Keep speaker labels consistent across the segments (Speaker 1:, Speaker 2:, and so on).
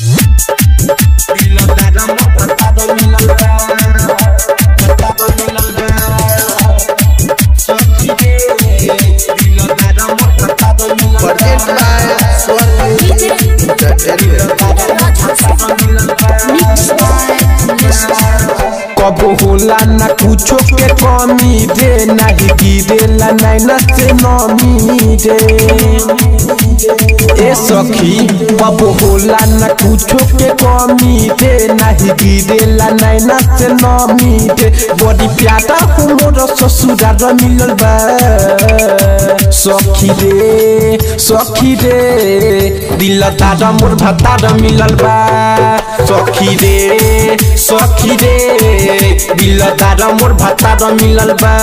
Speaker 1: Present by Swarni Entertainment.
Speaker 2: कबो होला ना कुछो के कमी रे नाही गिरेला नैना से नमी रे ए सखी कबो होला ना कुछो के कमी रे नाही गिरेला नैना से नमी रे बड़ी प्यारा हो मोर ससुरार मिलल बा सखी रे सखी रे दिल तारा मोर भतार मिलल बा सखी रे सखी रे दिल तारा मोर भतार मिलल बा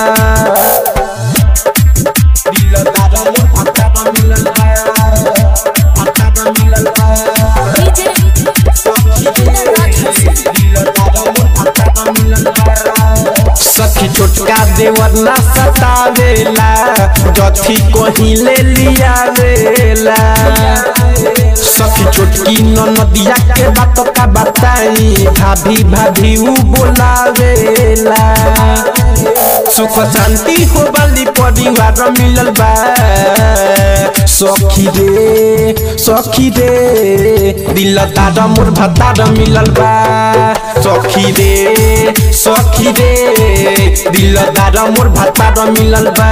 Speaker 2: दिल तारा मोर भतार मिलल बा भतार मिलल बा सखी छोटका देवर ना सतावेला जथी कहीं ले लियावेला सखी छोटकी नदिया के बात का बताई भाभी भाभी ऊ बोलावेला सुख शांति हो वाली परिवार मिलल बा सखी रे सखी रे दिल तारा मोर भतार मिलल बा सखी रे सखी रे दिल तारा मोर भतार मिलल बा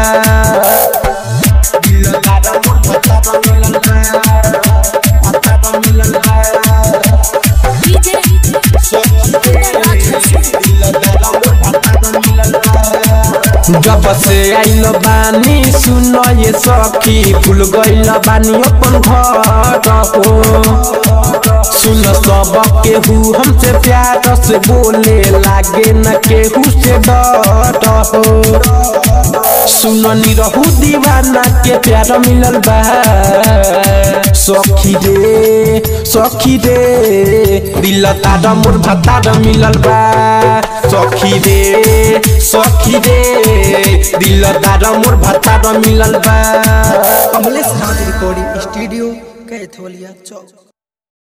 Speaker 2: दिल तारा मोर भतार मिलल बा भतार मिलल बा जब से आइल बानी सुन ये सखी भूल गइल बानी अपन घर हो सुन सब केहू हमसे प्यार से बोले लागे न केहू से डर हो सुन निरहू दीवाना के प्यार मिलल बा सखी रे सखी रे दिल तारा मोर भतार मिलल बा सखी रे सखी रे दिल तारा मोर भतार मिलल बा
Speaker 1: कमलेश नाथ रिकॉर्डिंग स्टूडियो कैथोलिया चौक